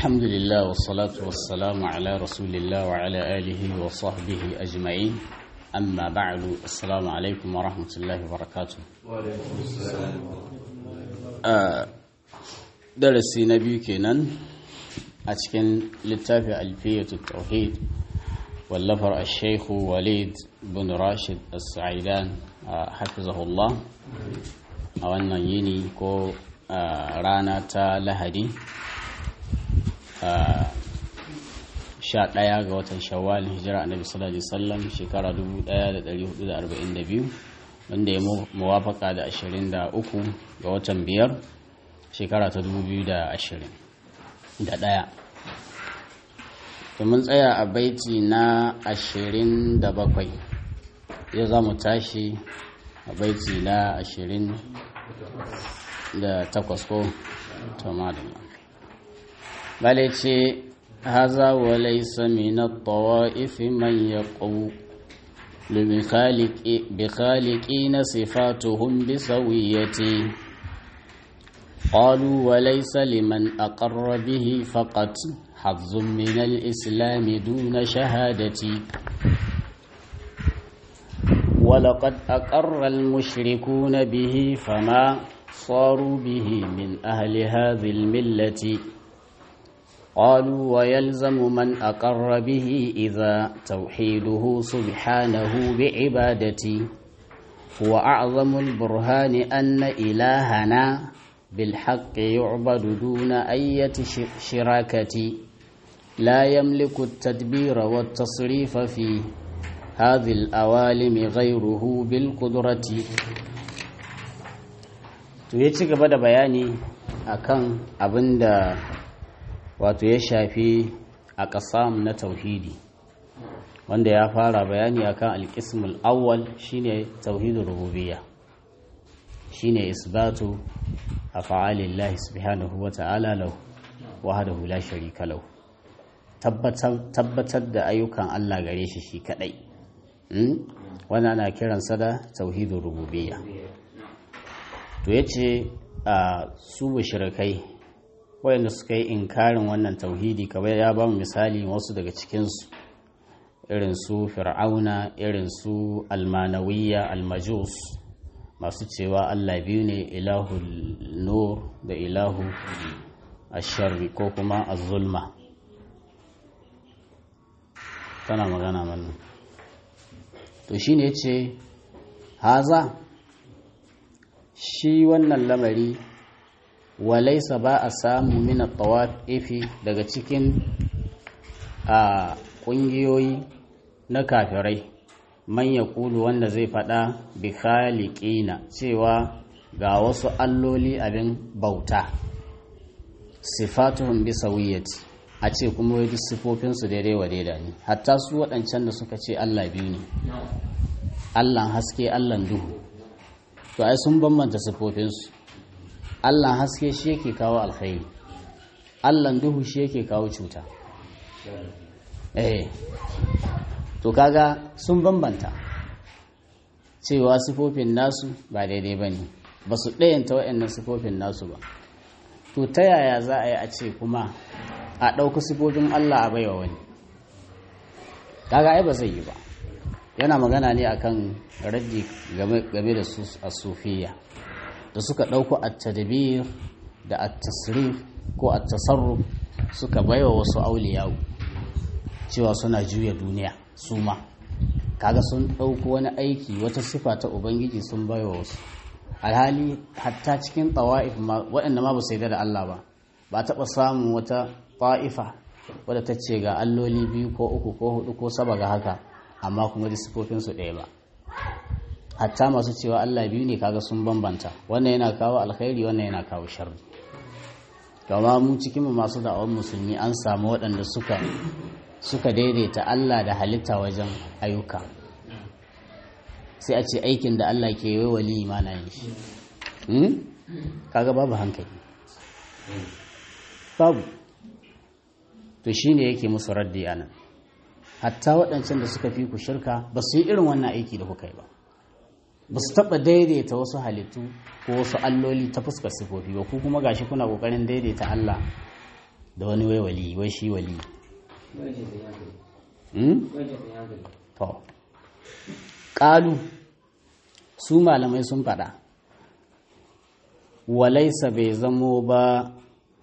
الحمد لله والصلاة والسلام على رسول الله وعلى آله وصحبه أجمعين أما بعد السلام عليكم ورحمة الله وبركاته وعليكم السلام درسي نبي كنان أتكن للتافع ألفية التوحيد واللفر الشيخ وليد بن راشد السعيدان حفظه الله أولا يني كو رانا تا لهدي sha ɗaya ga watan shawwal hijira annabi sallallahu alaihi wasallam shekara 1442 wanda ya muwafaka da 23 ga watan biyar shekara ta 2020 da ɗaya mun tsaya a baiti na 27 yau za mu tashi a baiti na 28 ko tamadala bale ce haza wa laysa min at-tawa'if man yaqu بخالقين صفاتهم بسوية قالوا وليس لمن أقر به فقط حظ من الإسلام دون شهادة ولقد أقر المشركون به فما صاروا به من أهل هذه الملة قالوا ويلزم من أقر به إذا توحيده سبحانه بعبادتي هو أعظم البرهان أن إلهنا بالحق يعبد دون أية شراكة لا يملك التدبير والتصريف في هذه الأوالم غيره بالقدرة to ya ci gaba da bayani akan abin da wato ya shafi a ƙasam na tauhidi wanda ya fara bayani akan alƙismul awwal shine tauhidul rububiyya shine isbatu af'alillahi subhanahu wa ta'ala lahu wahdahu la sharika lahu tabbatar da ayyukan Allah gare shi shi kadai wannan ana kiransa da tauhidul rububiyya to yace a su mushrikai wayanda suka yi inkarin wannan tauhidi kamar ya ba mu misali wasu daga cikinsu irin su fir'auna irin su almanawiyya almajus masu cewa allah biyu ne ilahu nur da ilahu asharri ko kuma azulma tana magana mana to shine ce haza shi wannan lamari walaisa ba a samu mina tawafi daga cikin a ƙungiyoyi na kafirai manya kulu wanda zai faɗa bi khaliqina cewa ga wasu alloli abin bauta sifatuhum bi sawiyati a ce kuma wai sifofinsu daidai wa daida ne hatta su waɗancan da suka ce Allah biyu ne Allahn haske Allahn duhu to ai sun bambanta sifofinsu allah haske shi yake kawo alkhairi allah duhu shi yake kawo cuta eh to kaga sun bambanta cewa sifofin nasu ba daidai ba ne ba su ɗayanta waɗannan sifofin nasu ba to ta yaya za a yi a ce kuma a ɗauki sifofin allah a baiwa wani kaga ai ba zai yi ba yana magana ne akan raddi game da su a sufiya da suka ɗauko at-tadbir da at-tasrif ko at-tasarruf suka baiwa wasu auliyawu cewa suna juya duniya su ma kaga sun ɗauko wani aiki wata sifa ta ubangiji sun baiwa wasu alhali hatta cikin tawa'if waɗanda ma ba su da Allah ba ba taɓa samun wata ta'ifa wadda ta ce ga alloli biyu ko uku ko hudu ko saba ga haka amma kuma da sifofinsu ɗaya ba hatta masu cewa Allah biyu ne kaga sun bambanta wannan yana kawo alkhairi wannan yana kawo sharri kama mu cikin mu masu da'awar musulmi an samu waɗanda suka suka daidaita Allah da halitta wajen ayyuka sai a ce aikin da Allah ke yi wali imana yin shi kaga babu hankali babu to shine yake musu raddi anan hatta waɗancan da suka fi ku shirka ba su yi irin wannan aiki da kuka yi ba ba su taɓa daidaita wasu halittu ko wasu alloli ta fuskar sifofi ba ku kuma gashi kuna ƙoƙarin daidaita Allah da wani wai wali wai shi wali to ƙalu su malamai sun faɗa walaisa bai zamo ba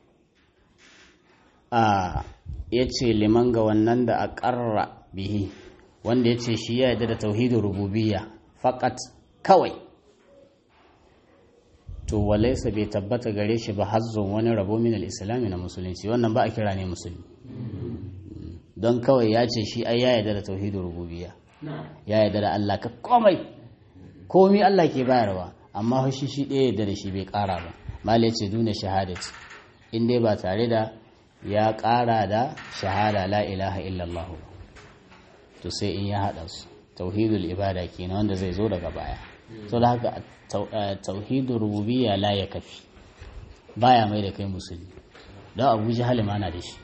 a ya ce liman ga wannan da a ƙarra bihi wanda ya ce shi ya yarda da tauhidin rububiyya faƙat kawai to walaisa bai tabbata gare shi ba hazzon wani rabo min al-islami na musulunci wannan ba a kira ne musulmi don kawai ya ce shi ai ya yarda da tauhidin rububiyya ya yarda da Allah ka komai komi Allah ke bayarwa amma shi shi ɗaya yarda da shi bai ƙara ba malai ce duna shahadati in dai ba tare da ya ƙara da shahada la ilaha illallah to sai in ya haɗa su tauhidul ibada kenan wanda zai zo daga baya to da haka tauhidul rububiyya la ya kafi baya mai da kai musulmi don abu jahal ma na da shi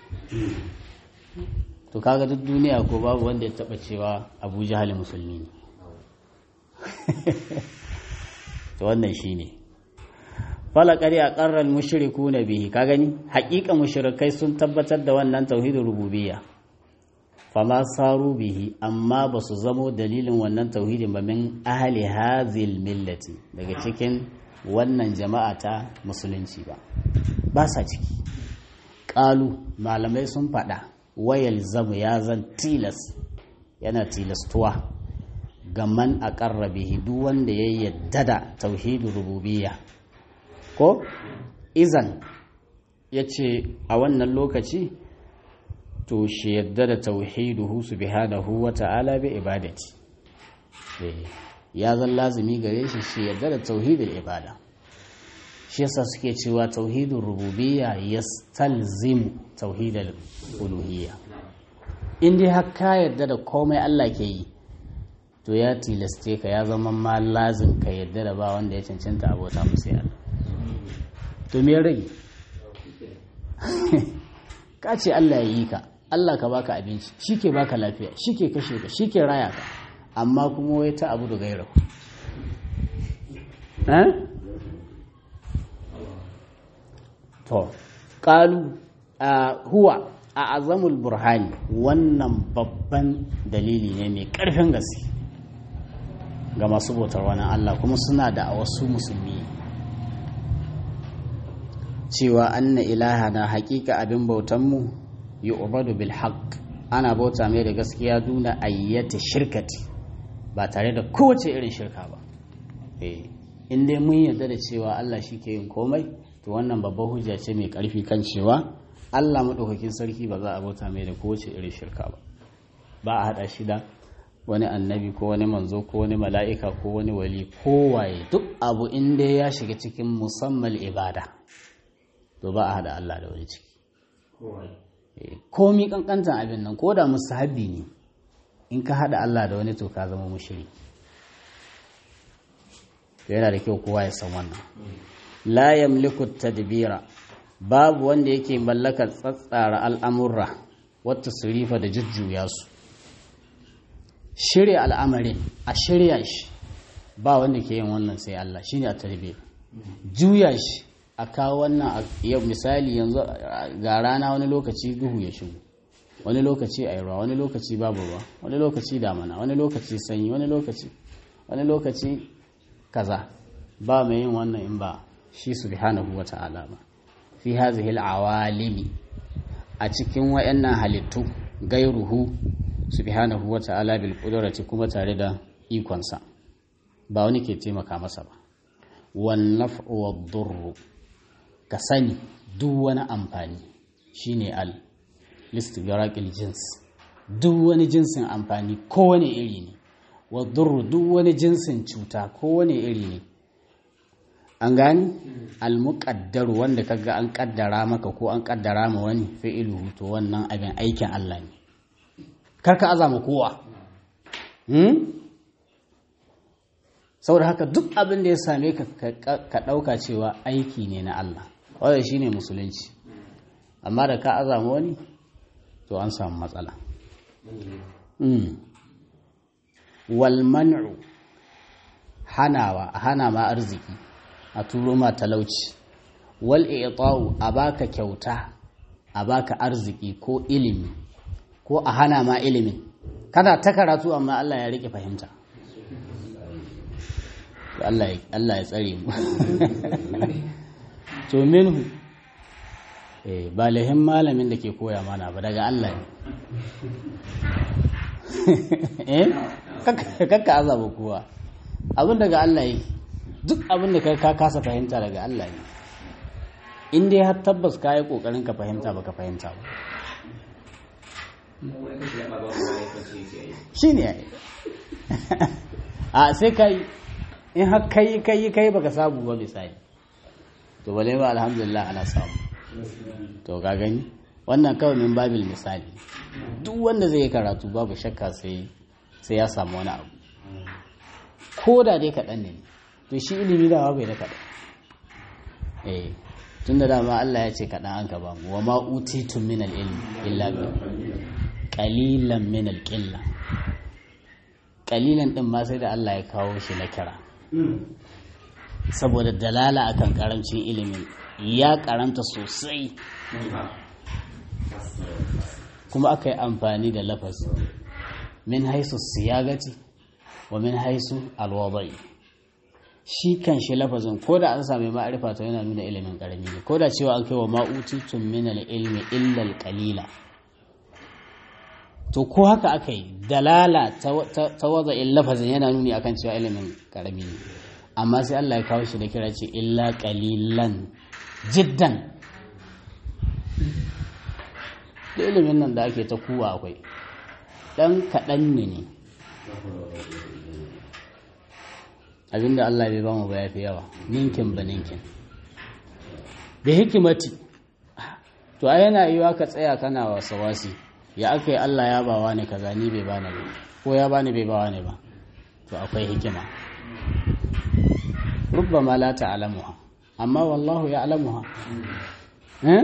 to kaga duk duniya ko babu wanda ya taba cewa abu jahal musulmi ne to wannan shine falakari a ƙarar mushriku na bihi ka gani haƙiƙa mushrikai sun tabbatar da wannan tauhidin rububiyya fama saru bihi amma ba su zamo dalilin wannan tauhidin ba min ahli hazil millati daga cikin wannan jama'a ta musulunci ba ba sa ciki ƙalu malamai sun faɗa wayal zamu ya zan tilas yana tilastuwa ga man a bihi duk wanda ya yadda da tauhidin rububiyya ko izan ya ce a wannan lokaci to shi yadda da tauhiduhu subhanahu wa ta'ala bi ibadati ya zan lazumi gare shi shi yadda da tauhidul ibada shi yasa suke cewa tauhidul rububiyya yastalzimu tauhidul uluhiyya in dai har ka yadda da komai Allah ke yi to ya tilaste ka ya zama ma lazim ka yadda da ba wanda ya cancanta abota musu yana to me rage ka ce Allah ya yi ka Allah ka baka abinci shi ke baka lafiya shi ke kashe ka shi ke raya ka amma kuma wai ta abu da gaira to ƙalu huwa a azamul burhani wannan babban dalili ne mai ƙarfin gaske ga masu bautar wani Allah kuma suna da a wasu musulmi cewa anna ilaha na haƙiƙa abin bautanmu yi ubadu bil haqq ana bauta mai da gaskiya duna ayyata shirkati ba tare da kowace irin shirka ba in dai mun yarda da cewa Allah shi ke yin komai to wannan babbar hujja ce mai ƙarfi kan cewa Allah maɗaukakin sarki ba za a bauta mai da kowace irin shirka ba ba a haɗa shi da wani annabi ko wani manzo ko wani mala'ika ko wani wali kowaye duk abu inda ya shiga cikin musamman ibada to ba a haɗa Allah da wani ciki komi kankantan abin nan ko da musahabi ne in ka haɗa Allah da wani to ka zama mushiri yana da kyau kowa ya san wannan la yamliku tadbira babu wanda yake mallakar tsatsara al'amurra wata surifa da jujjuya su shirya al'amarin a shirya shi ba wanda ke yin wannan sai Allah shi ne a tarbe juya shi a kawo wannan yau misali yanzu ga rana wani lokaci duhu ya shigo wani lokaci a ruwa wani lokaci babu ruwa wani lokaci damana wani lokaci sanyi wani lokaci wani lokaci kaza ba mai yin wannan in ba shi subhanahu wa ta'ala ba fi hazihi al'awalimi a cikin wayannan halittu gairuhu subhanahu wa ta'ala bil qudrati kuma tare da ikonsa ba wani ke taimaka masa ba wan naf'u wad durru ka sani duk wani amfani shine al listighraqil jins duk wani jinsin amfani kowane iri ne wad durru duk wani jinsin cuta kowane iri ne an gani almuqaddar wanda kaga an kaddara maka ko an kaddara ma wani fi'iluhu to wannan abin aikin Allah ne karka azama kowa saboda haka duk abin da ya same ka ka ɗauka cewa aiki ne na Allah wadda shi ne musulunci amma da ka azama wani to an samu matsala walman'u hanawa hana ma arziki a turo ma talauci wal i'ta'u a baka kyauta a baka arziki ko ilimi ko a hana ma ilimin kana ta karatu amma Allah ya rike fahimta Allah ya tsare mu to minhu eh ba lahin malamin da ke koya mana ba daga Allah ne eh kakka azaba kowa abin daga Allah yi duk abin da ka kasa fahimta daga Allah ne in dai har tabbas ka yi kokarin ka fahimta baka fahimta ba shi ne a sai ka yi in har kai kai kai baka samu ba misali to bale ba alhamdulillah ana samu to ka gani wannan kawai min babil misali duk wanda zai yi karatu babu shakka sai sai ya samu wani abu ko da dai kaɗan ne to shi ilimi da bai da kaɗan eh tun da dama Allah ya ce kaɗan an ka ba mu wa ma utitum min al-ilmi illa bi qalilan min al-qilla qalilan din ma sai da Allah ya kawo shi na kira saboda dalala akan karamcin ilimin ya karanta sosai kuma aka yi amfani da lafazi min haisu siyagati wa min haisu alwadai shi kan shi lafazin ko da an sami ma'arifa ta yana nuna ilimin karami ne ko da cewa an kai wa ma'utitun min ilmi illal qalila to ko haka aka yi dalala ta waza lafazin yana nuni akan cewa ilimin karami ne amma sai Allah ya kawo shi da kira ce illa qalilan jiddan da ilimin nan da ake ta kuwa akwai ɗan kaɗan ne ne abinda Allah bai bamu ba ya fi yawa ninkin ba ninkin da hikimati to a yana yiwa ka tsaya kana wasa wasi ya aka yi Allah ya bawa ne kaza ni bai bani ba ko ya bani bai bawa ne ba to akwai hikima rubbama la ta'lamuha amma wallahu ya'lamuha eh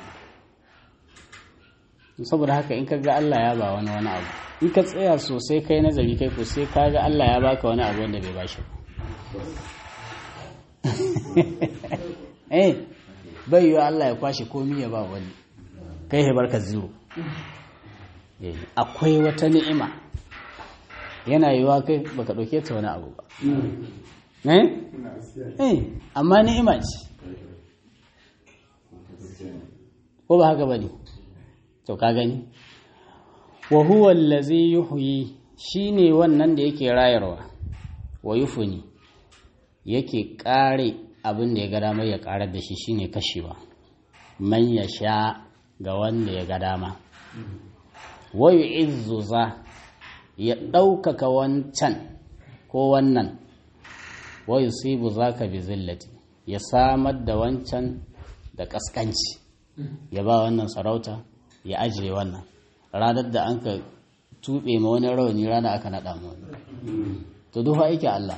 saboda haka in ka ga Allah ya ba wani wani abu in ka tsaya sosai kai nazari kai ko sai ka ga Allah ya baka wani abu wanda bai bashi eh bai yiwa Allah ya kwashe komi ya ba wani kai ya barka zero akwai wata ni'ima yana yiwa kai baka ɗauke ta wani abu ba eh amma ni'ima ce ko ba haka ba ne to ka gani wa huwa allazi yuhyi shine wannan da yake rayarwa wa yufuni yake kare abin da ya ga dama ya karar da shi shine kashewa man ya sha ga wanda ya ga dama wa yu'izzu za ya ɗaukaka wancan ko wannan wa yusibu zaka bi zillati ya samar da wancan da kaskanci ya ba wannan sarauta ya ajiye wannan ranar da an ka tuɓe ma wani rauni rana aka naɗa mu wani to dufa yake Allah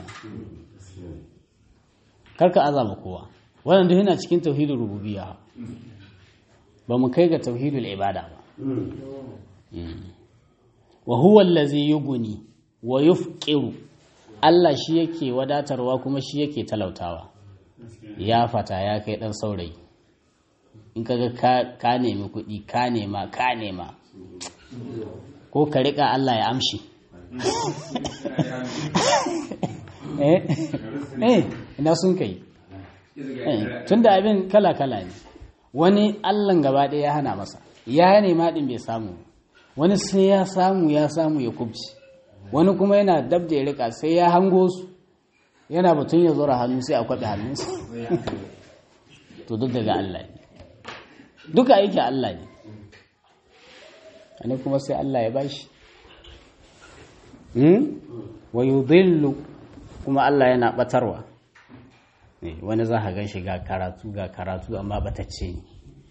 karka azama kowa wannan duk yana cikin tauhidul rububiyya ba mu kai ga tauhidul ibada ba wa huwa allazi yughni wa yufqiru Allah shi yake wadatarwa kuma shi yake talautawa ya fata ya kai dan saurayi in kaga ka nemi kuɗi ka nema ka nema ko ka riƙa Allah ya amshi eh ina sun kai tun da abin kala-kala ne wani allan gaba ɗaya ya hana masa ya nema ɗin bai samu wani sai ya samu ya samu ya kubci wani kuma yana dab da ya riƙa sai ya hango su yana batun ya zura hannu sai a kwaɓe hannunsa to duk daga Allah ne duka aiki Allah ne wani kuma sai Allah ya bashi wa yudhillu kuma Allah yana batarwa wani za ka gan shi ga karatu ga karatu amma batacce ne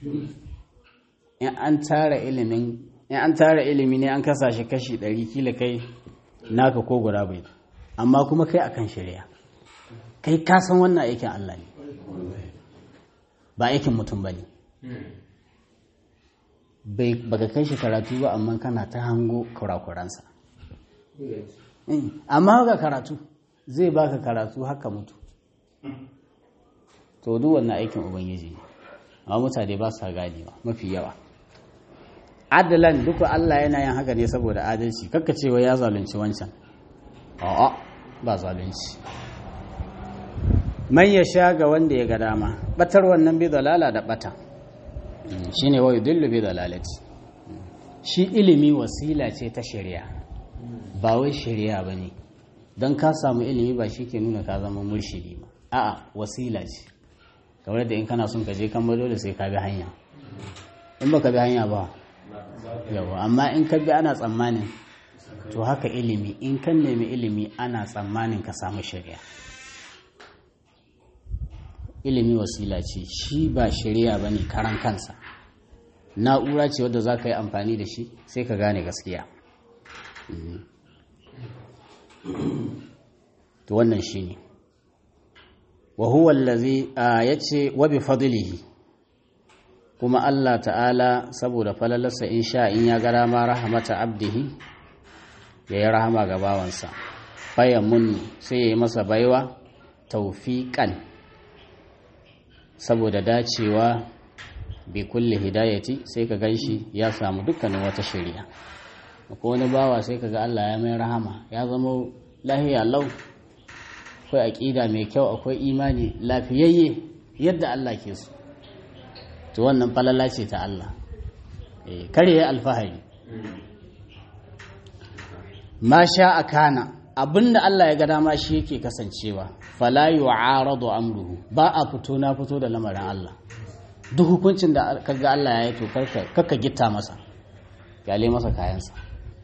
in an tara ilimin in an tara ilimi ne an kasa shi kashi ɗari kila kai naka ko guda bai amma kuma kai akan shari'a kai ka san wannan aikin Allah ne ba aikin mutum ba ne baka kai shi karatu ba amma kana ta hango kurakuransa amma ga karatu zai baka karatu haka mutu to duk wannan aikin ubangiji ne amma mutane ba sa ganewa mafi yawa adalan duka Allah yana yin haka ne saboda adalci kakka cewa ya zalunci wancan a'a ba zalunci man ya sha ga wanda ya ga dama batar wannan bi dalala da bata shine wa yudillu bi dalalati shi ilimi wasila ce ta shari'a ba wai shari'a bane don ka samu ilimi ba shi ke nuna ka zama murshidi ba a'a wasila ce kamar da in kana son ka je kan dole sai ka bi hanya in baka bi hanya ba yawa amma in ka bi ana tsammanin to haka ilimi in kan nemi ilimi ana tsammanin ka samu shari'a ilimi wasila ce shi ba shari'a ba ne karan kansa na'ura ce wadda za ka yi amfani da shi sai ka gane gaskiya to wannan shi ne wa huwa allazi yace wa bi fadlihi kuma Allah ta'ala saboda falalarsa in sha in ya gara ma rahamata abdihi ya yi rahama ga bawansa fayamun sai ya yi masa baiwa taufiƙan saboda dacewa bi kulle hidayati sai ka ganshi ya samu dukkanin wata shari'a ko wani bawa sai ka ga Allah ya mai rahama ya zama lahiya lau akwai aƙida mai kyau akwai imani lafiyayye yadda Allah ke so to wannan falala ce ta Allah kare ya alfahari ma sha a kana abinda Allah ya ga dama shi yake kasancewa fala yu'aradu amruhu ba a fito na fito da lamarin Allah duk hukuncin da kaga Allah ya yi to karka gitta masa kyale masa kayansa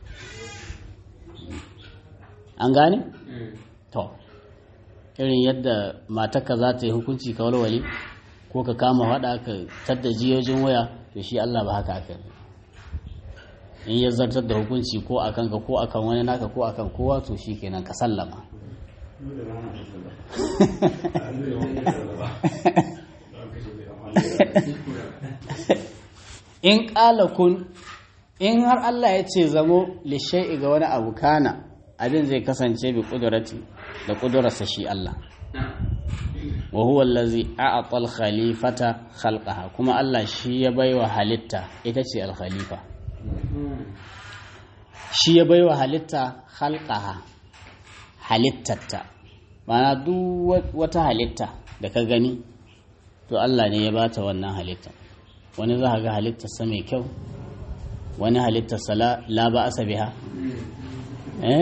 an gane to irin yadda matarka za ta yi hukunci ka walwale ko ka kama hada ka tadda jiyojin waya to shi Allah ba haka aka in ya zartar da hukunci ko akan ka ko akan wani naka ko akan kowa to shi kenan ka sallama in ƙala kun in har Allah ya ce zamo lishai'i ga wani abu kana abin zai kasance bi ƙudurati da ƙudurarsa shi Allah wa huwa allazi a'ata al-khalifata khalqaha kuma Allah shi ya baiwa halitta ita ce al-khalifa shi ya baiwa halitta khalqaha halittatta mana duk wata halitta da ka gani to Allah ne ya bata wannan halitta wani za ga halittarsa mai kyau wani halittarsa la ba asa biha eh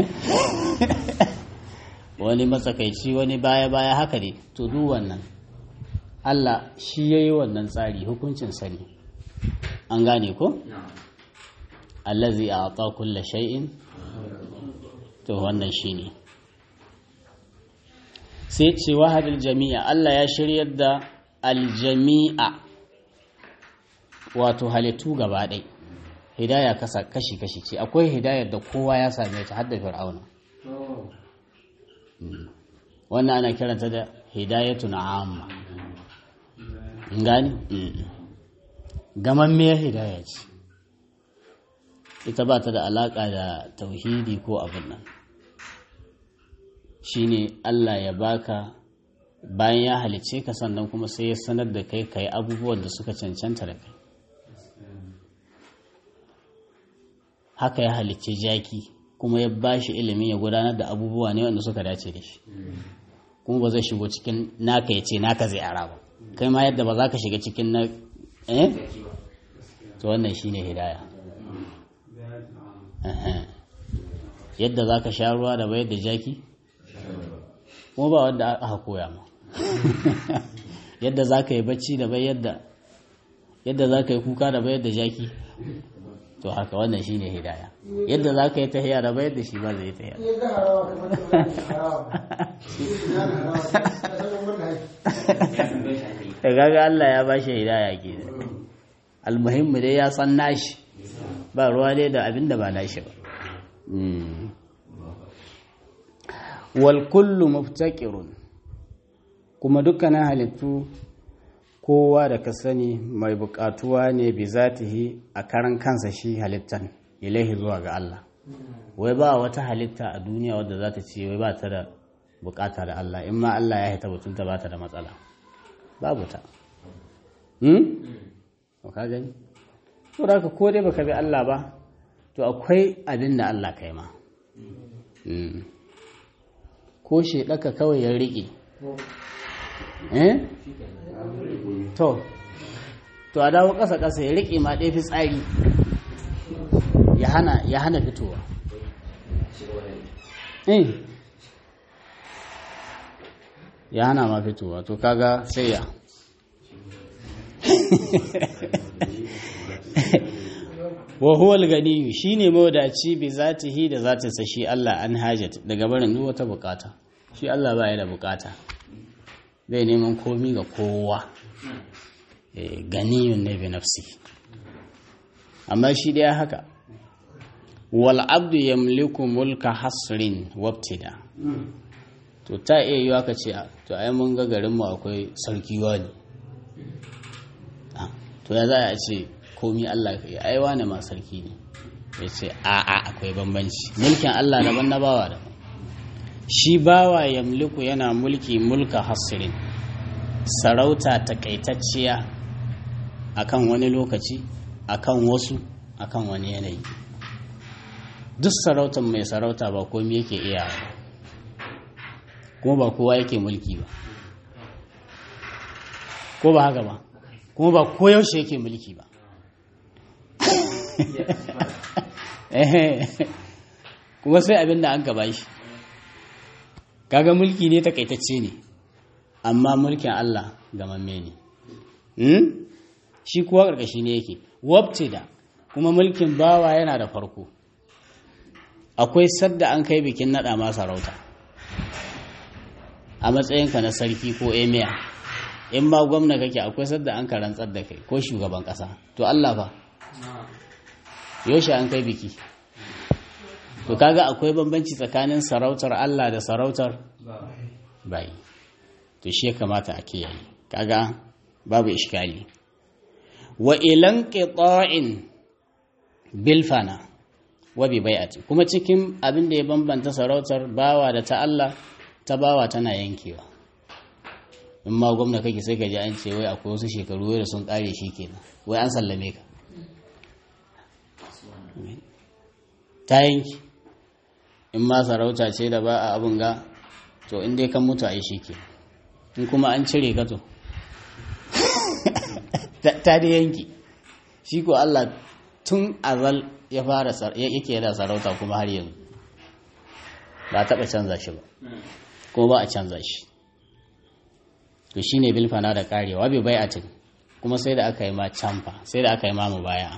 wani matsakaici wani baya-baya haka ne to duk wannan Allah shi ya yi wannan tsari hukuncin sani an gane ko? allazi a ta kulla shay'in to wannan shi ne sai ce wahadar jami'a Allah ya shiryar da aljami'a wato halittu gaba ɗai hidaya kashi-kashi ce akwai hidayar da kowa ya same ta hadda fir'auna wannan ana kiranta da hidayatun amma gani gamammiyar hidaya ce ita ba ta da alaƙa da tauhidi ko abin nan shine Allah ya baka bayan ya halice ka sannan kuma sai ya sanar da kai kai abubuwan da suka cancanta da kai haka ya halicce jaki kuma ya ba shi ilimin ya gudanar da abubuwa ne wanda suka dace da shi kuma ba zai shigo cikin naka ya ce naka zai ara ba kai ma yadda ba za ka shiga cikin na eh to wannan shine hidaya yadda za ka sha ruwa da bayar da jaki kuma ba wanda aka koya ma yadda za ka yi bacci da bayar da yadda za ka yi kuka da bayar da jaki to haka wannan shi ne hidaya yadda za ka yi tahiya da bayar da shi ba zai tahiya da gaga Allah ya bashi hidaya ke almuhimmi dai ya san nashi ba ruwa dai da abin da ba nashi ba wal kullu muftaqirun kuma dukkanin halittu kowa da ka sani mai bukatuwa ne bi zatihi a karan kansa shi halittan ilaihi zuwa ga Allah wai ba wata halitta a duniya wadda za ta ce wai ba ta da bukata da Allah in ma Allah ya haita mutunta ba ta da matsala babu ta hmm? ka gani to da ka ko dai baka bi Allah ba to akwai abin da Allah kai ma ko shi ɗaka kawai ya riƙe eh to to a dawo ƙasa ƙasa ya riƙe ma ɗaya fi tsari ya hana ya hana fitowa eh ya hana ma fitowa to kaga sai ya wa huwa al-ganiyyu shine mawadaci bi zatihi da zatinsa shi Allah an hajat daga barin duk wata bukata shi Allah ba ya da bukata bai neman komi ga kowa eh ganiyun ne bi nafsi amma shi dai haka wal abdu yamliku mulka hasrin wabtida to ta iya yiwa ka ce to ai mun ga garin mu akwai sarki wani to ya za a ce komi Allah ka yi aiwa ne ma sarki ne ya ce a'a akwai bambanci mulkin Allah daban na bawa daban shi bawa yamliku yana mulki mulka hasirin sarauta takaitacciya akan wani lokaci akan wasu akan wani yanayi duk sarautar mai sarauta ba komi yake iya kuma ba kowa yake mulki ba ko ba haka ba kuma ba koyaushe yake mulki ba kuma sai abin da an gaba shi kaga mulki ne takaitacce ne amma mulkin Allah gamamme ne shi kuwa ƙarƙashi ne yake wabce da kuma mulkin bawa yana da farko akwai sadda an kai bikin naɗa ma sarauta a matsayinka na sarki ko emir in ma gwamna kake akwai sadda an ka rantsar da kai ko shugaban ƙasa to Allah fa yaushe an kai biki to kaga akwai bambanci tsakanin sarautar Allah da sarautar bai to shi ya kamata a kiyaye kaga babu iskali wa ilan qita'in bil fana wa bi bai'ati kuma cikin abin da ya bambanta sarautar bawa da ta Allah ta bawa tana yankewa in ma gwamna kake sai ka ji an ce wai akwai wasu shekaru wai da sun kare shi kenan wai an sallame ka ta yanki in ma sarauta ce da ba a abin ga to in dai kan mutu a yi shi ke in kuma an cire ka to ta da yanki shi ko Allah tun azal ya fara yake da sarauta kuma har yanzu ba taɓa canza shi ba ko ba a canza shi to shi ne bilfana da karewa bai bai atin kuma sai da aka yi ma camfa sai da aka yi ma mu baya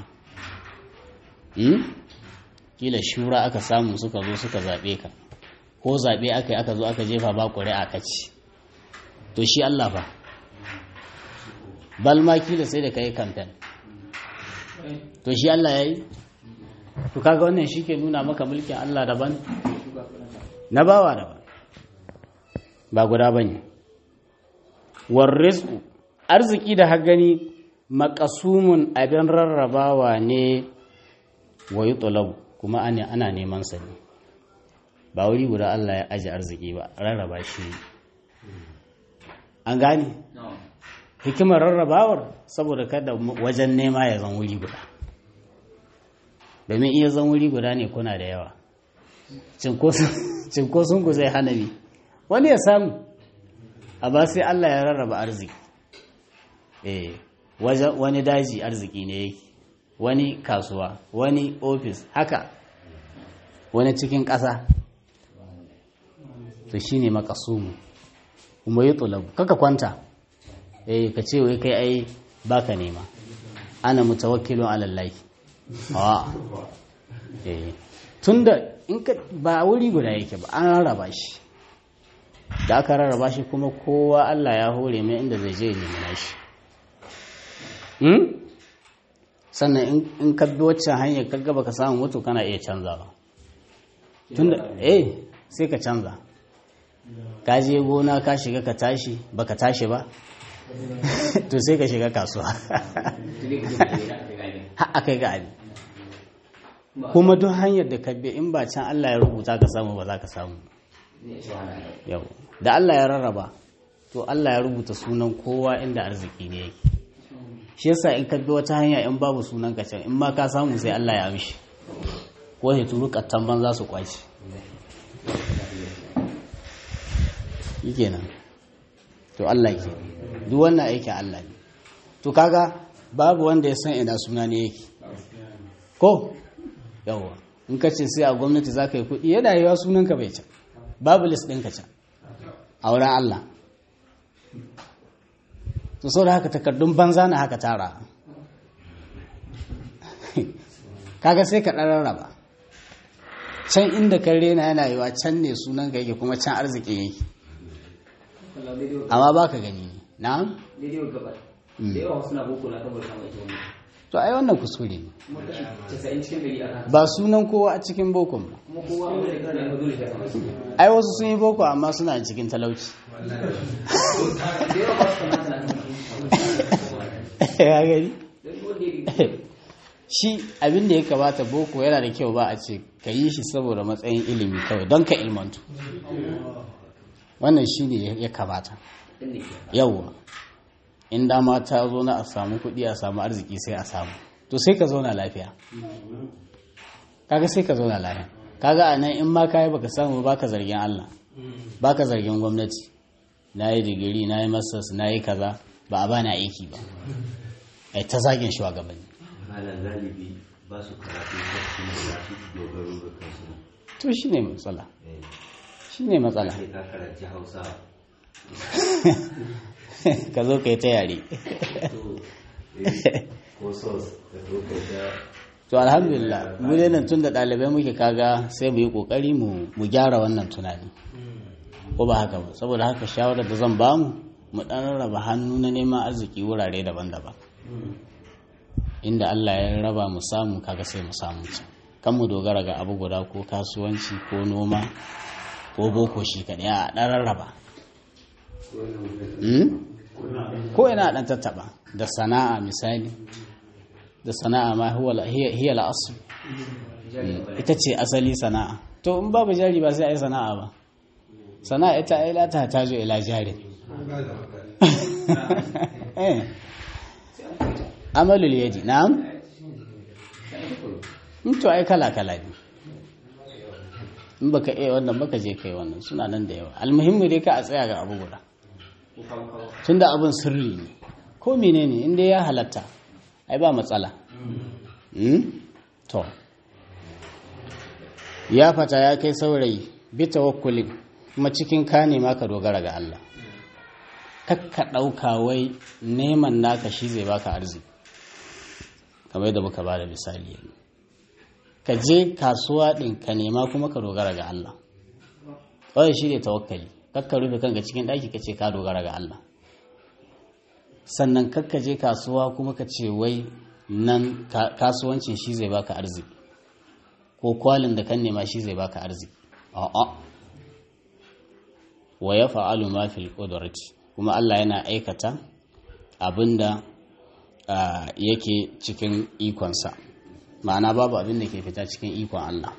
kila shura aka samu suka zo suka zaɓe ka ko zaɓe aka yi aka zo aka jefa ba ƙuri'a ka ci to shi Allah fa balma kila sai da ka yi kamfen to shi Allah ya yi to kaga wannan shi ke nuna maka mulkin Allah daban na bawa daban ba guda ba ne warrizku arziki da hagani makasumun abin rarrabawa ne wa yi kuma ana neman sa ne ba wuri guda Allah ya aji arziki ba rarraba shi an gane hikimar rarrabawar saboda kada wajen nema ya zan wuri guda domin iya zan wuri guda ne kuna da yawa cinkoson ku zai hana bi wani ya samu a ba sai Allah ya rarraba arziki eh wani daji arziki ne yake wani kasuwa wani ofis haka wani cikin ƙasa to shi ne makasumu kuma yi tulabu kaka kwanta eh ka ce wai kai ai baka nema ana mutawakkilun alallahi a eh tunda in ka ba wuri guda yake ba an rarraba shi da aka rarraba shi kuma kowa Allah ya hore mai inda zai je ya nemi nashi sannan in ka bi waccan hanyar kaga baka samu mutu kana iya canzawa tunda eh sai ka canza ka je gona ka shiga ka tashi baka tashi ba to sai ka shiga kasuwa har kai ga abi kuma duk hanyar da ka bi in ba can Allah ya rubuta ka samu ba za ka samu yau da Allah ya rarraba to Allah ya rubuta sunan kowa inda arziki ne yake shi yasa in ka bi wata hanya in babu sunan ka can in ma ka samu sai Allah ya amshi ko ya turu kattan ban za su kwaci kenan to Allah ke duk wannan aikin Allah ne to kaga babu wanda ya san ina suna ne yake ko yawa in ka ce sai a gwamnati za ka yi kuɗi yana yiwa sunanka bai can babu list ɗinka can a wurin Allah to sau da haka takardun banza na haka tara kaga sai ka ɗan raba can inda kan rena yana yiwa can ne sunanka yake kuma can arziki yake amma ba ka gani ne na? da yawa suna boko na kan bauta mai kyau to ai wannan kuskure ne kuma kashi 90 cikin gari aka ba sunan kowa a cikin bokon ba kuma kowa wanda ya kare dole ya samu shi ai wasu sun yi boko amma suna cikin talauci da yawa ba su kamata na kan ya gani don wanda ya shi abin da ya kamata boko yana da kyau ba a ce ka yi shi saboda matsayin ilimi kawai don ka ilmantu wannan shi ne ya kamata din ne yawwa in dama ta zo na a samu kuɗi a samu arziki sai a samu to sai ka zauna lafiya kaga sai ka zauna lafiya kaga a nan in ma kayi baka samu baka zargin Allah baka zargin gwamnati na yi digiri na yi masters na yi kaza ba a bani aiki ba ai ta zagin shugabanni malam galibi ba su karatu ba su ne za su dogaro ga kansu to shine matsala shine matsala sai ka karanci hausa ka zo ka yi ta yare to eh, ko sos da zo kai ta to alhamdulillah mu dai nan tun da ɗalibai muke kaga sai mu yi ƙoƙari mu mu gyara wannan tunani ko ba haka ba saboda haka shawarar da zan bamu mu ɗan raba hannu na neman arziki wurare daban-daban inda Allah ya raba mu samu kaga sai mu samu ci kan mu dogara ga abu guda ko kasuwanci ko noma ko boko shi kaɗai a ɗan rarraba Hmm? ko ina ɗan tattaɓa da sana'a misali da sana'a ma huwa hiya hiya al-asl ita ce asali sana'a to in babu jari ba sai ai sana'a ba sana'a ita ai la ta tajo ila jari eh amalul yadi na'am in to ai kala kala ne in baka iya wannan baka je kai wannan suna nan da yawa almuhimmi dai ka a tsaya ga abu guda tunda abin sirri ne ko menene inda ya halatta ai ba matsala Hmm? to ya fata ya kai saurayi bi tawakkulin kuma cikin ka nema ka dogara ga Allah kakka ɗauka wai neman naka shi zai baka arziki kamar yadda muka ba da misali yanzu ka je kasuwa ɗin ka nema kuma ka dogara ga Allah kawai shi ne tawakkali kakka rufe kanka cikin ɗaki ka ce ka dogara ga Allah sannan kakka je kasuwa kuma ka ce wai nan ka- kasuwancin shi zai baka arziki ko kwalin da kan nema shi zai baka arziki a'a wa ya fa'alu ma fil qudrati kuma Allah yana aikata abinda ah, yake cikin ikonsa ma'ana babu abin da ke fita cikin ikon Allah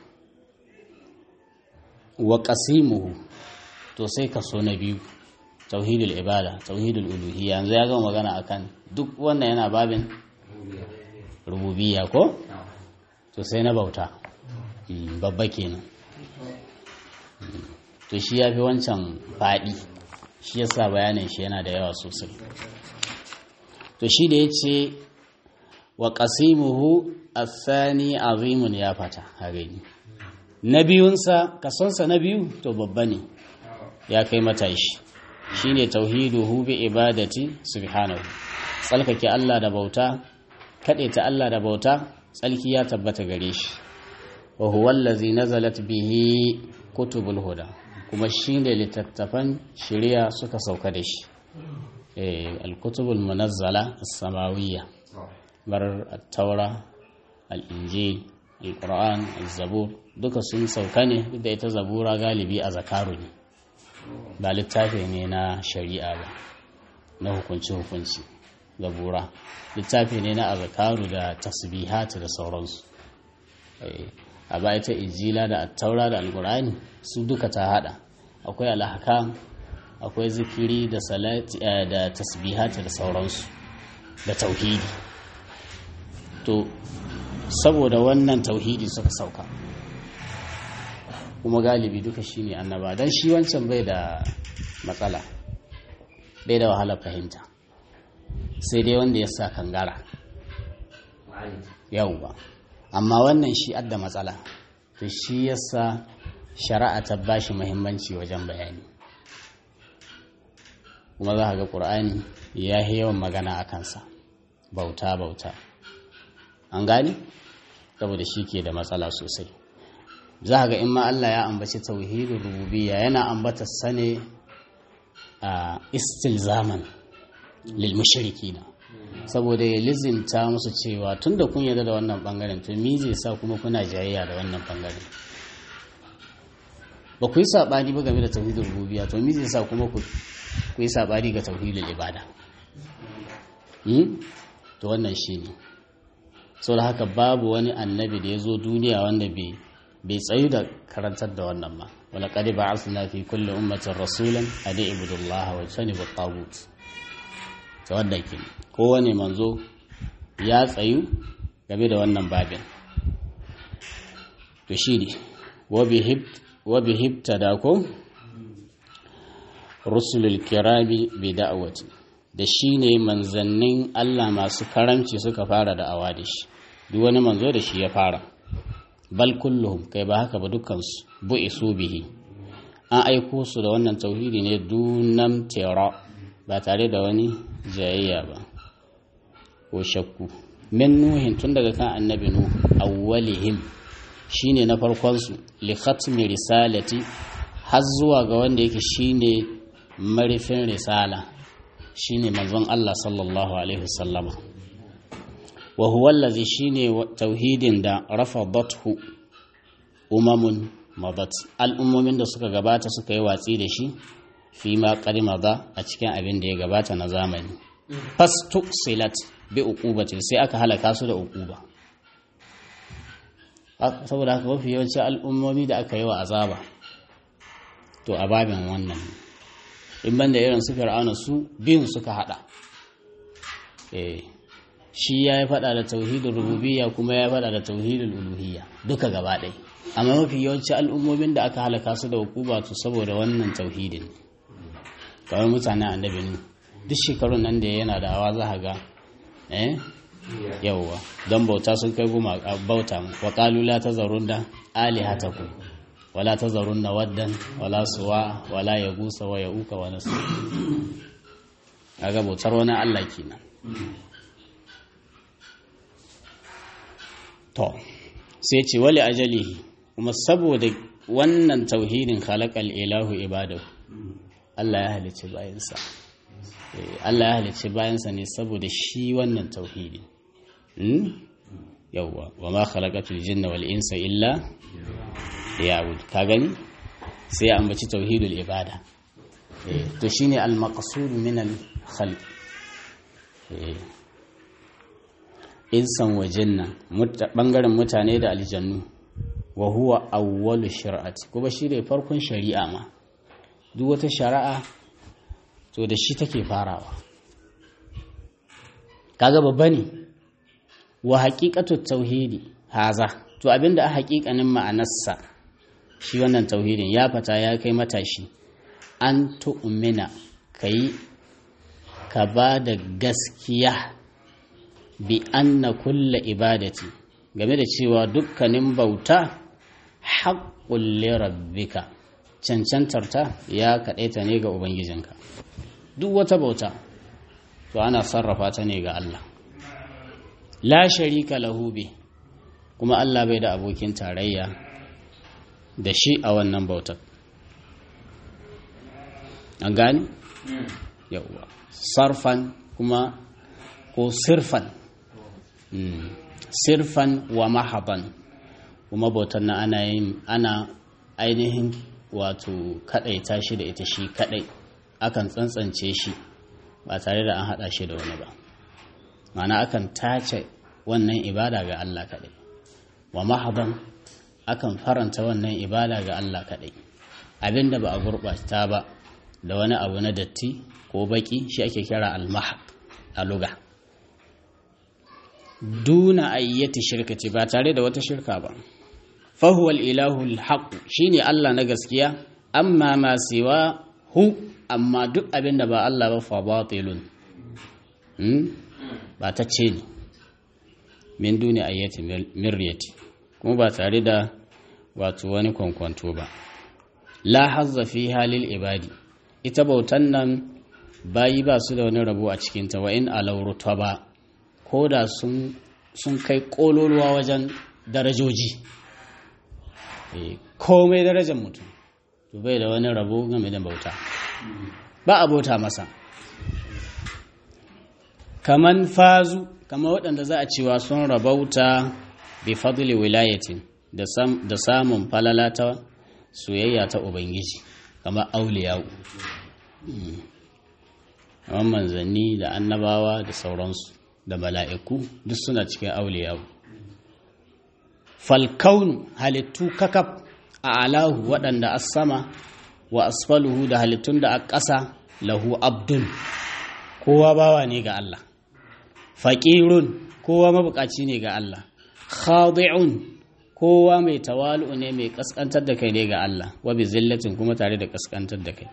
wa qasimuhu to sai kaso na biyu tauhidul ibada tauhidul uluhiyya yanzu ya gama magana akan duk wannan yana babin rububiyya ko to sai na bauta Mm, babba kenan Mm, to shi ya fi wancan faɗi shi yasa bayanin shi yana da yawa sosai to shi da ya ce wa ƙasimuhu asani azimun ya fata a gani na biyunsa kasonsa na biyu to babba ne ya kai matashi shine tauhiduhu bi ibadati subhanahu tsalkake Allah da bauta ta Allah da bauta tsalki ya tabbata gare shi wa huwa allazi nazalat bihi kutubul huda kuma shine littattafan shari'a suka sauka da shi eh al-kutubul munazzala as-samawiyya bar at-taura al-injil al-qur'an az-zabur duka sun sauka ne duk da ita zabura galibi a zakaru ne ba littafi ne na shari'a ba na hukunci hukunci zabura littafi ne na azakaru da tasbihat da sauransu Eh, a ba ita injila da attaura da alkur'ani su duka ta hada akwai alhakam akwai zikiri da salati eh, da tasbihat da sauransu da tauhidi to saboda wannan tauhidi suka sauka kuma galibi duka shine annaba don shi wancan bai da matsala bai da wahalar fahimta sai dai wanda ya sa kangara yau ba amma wannan shi adda matsala to shi yasa shari'a ta bashi muhimmanci wajen bayani kuma za ga ƙur'ani ya yi yawan magana a kansa bauta bauta an gani saboda shi ke da matsala sosai za ga in ma Allah ya ambaci tauhidin rububiyya yana ambata sane a istilzaman lil mushrikina saboda ya lizinta musu cewa tunda kun yarda da wannan bangaren to mi zai sa kuma kuna jayayya da wannan bangaren ba ku yi sabani ba game da tauhidin rububiyya to mi zai sa kuma ku yi sabani ga tauhidin ibada to wannan shine sau da haka babu wani annabi da ya zo duniya wanda bai tsayu da karantar da wannan ba wala kadi ba arsuna fi kulle ummatin rasulan a da ibudullah wa sani ba tagut ta wannan ke kowane manzo ya tsayu game da wannan babin to shi ne wabi hibta da ko rusulul kirami bi da'awati da shi ne manzannin Allah masu karamci suka fara da'awa da shi duk wani manzo da shi ya fara bal kulluhum kai ba haka ba dukkansu bu'isu bihi an aiko su da wannan tauhidi ne dunam tera ba tare da wani jayayya ba ko shakku min nuhin tun daga kan annabi nuh awwalihim shine na farkon su li khatmi risalati har zuwa ga wanda yake shine marifin risala shine manzon Allah sallallahu alaihi wasallama wa huwa allazi shine tauhidin da rafadathu umamun madat al'ummomin da suka gabata suka yi watsi da shi fi ma maza a cikin abin da ya gabata na zamani fastuksilat bi uqubatin sai aka halaka su da uquba saboda haka mafi yawancin al'ummomi da aka yi wa azaba to a babin wannan in banda irin su fir'auna su biyun suka hada eh shi ya yi fada da tauhidin rububiyya kuma ya fada da tauhidin uluhiyya duka gaba ɗaya amma mafi yawancin al'ummomin da aka halaka su da hukuma to saboda wannan tauhidin kawai mutanen annabi nu duk shekarun nan da yana da awa za ga eh yawwa don bauta sun kai goma bauta mu wa qalu la tazarunna alihatakum wala tazarunna waddan wala suwa wala yagusa wa yauka wa nasr kaga bautar wani Allah kenan to sai ce wali ajalihi kuma saboda wannan tauhidin khalaqal ilahu ibadahu Allah ya halicci bayansa Allah ya halicci bayansa ne saboda shi wannan tauhidin yawwa wa ma khalaqatul jinna wal insa illa liya'bud ka gani sai ya ambaci tauhidul ibada to shine al maqsud min al khalq insan wajen nan bangaren mutane da aljannu wa huwa awwalu shari'ati kuma shi ne farkon shari'a ma duk wata shari'a to da shi take farawa kaga babba ne wa haqiqatu tauhidi haza to abinda a haƙiƙanin ma'anarsa shi wannan tauhidin ya fata ya kai matashi an tu'mina kai ka ba da gaskiya bi anna kulla ibadati game da cewa dukkanin bauta haƙƙun lirabbika cancantarta ya kaɗaita ne ga ubangijinka duk wata bauta to ana sarrafa ta ne ga Allah la sharika lahu bi kuma Allah bai da abokin tarayya da shi a wannan bautar an gani yauwa sarfan kuma ko sirfan sirfan wa mahaban kuma bautar na ana yin ana ainihin wato kadaita shi da ita shi kadai akan tsantsance shi ba tare da an hada shi da wani ba mana akan tace wannan ibada ga Allah kadai wa mahaban akan faranta wannan ibada ga Allah kadai abinda ba a gurbata ba da wani abu na datti ko baki shi ake kira almahab a luga duna ayyati shirkati ba tare da wata shirka ba fahuwal ilahul haqq shine Allah na gaskiya amma ma siwa hu amma duk abin da ba Allah ba fa batilun hmm? ba ta ce ne min duni ayyati miryati kuma ba tare da wato wani kwankwanto ba la hazza fi halil ibadi ita bautan nan bayi ba su da wani rabo a cikinta wa in alauruta ba ko da sun kai kololuwa wajen darajoji komai darajar mutum to bai da wani rabo game da bauta ba a bauta masa kaman fazu kama waɗanda za a cewa sun rabauta bi fadli wilayatin da samun falala ta soyayya ta ubangiji kamar auliyawu kamar manzanni da annabawa da sauransu da mala'iku duk suna cikin auliyawu falkaunu halittu kakaf a alahu waɗanda a sama wa asfaluhu da halittun da a ƙasa lahu abdun kowa bawa ne ga Allah faƙirun kowa mabukaci ne ga Allah khadi'un kowa mai tawalu ne mai kaskantar da kai ne ga Allah wa bi zillatin kuma tare da kaskantar da kai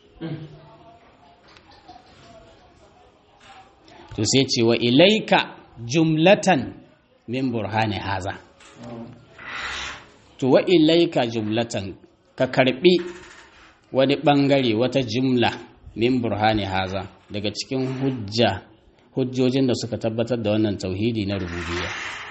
to sai ce wa ilaika jumlatan min burhani haza to wa ilaika jumlatan ka karbi wani bangare wata jumla min burhani haza daga cikin hujja hujjojin da suka tabbatar da wannan tauhidi na rububiyya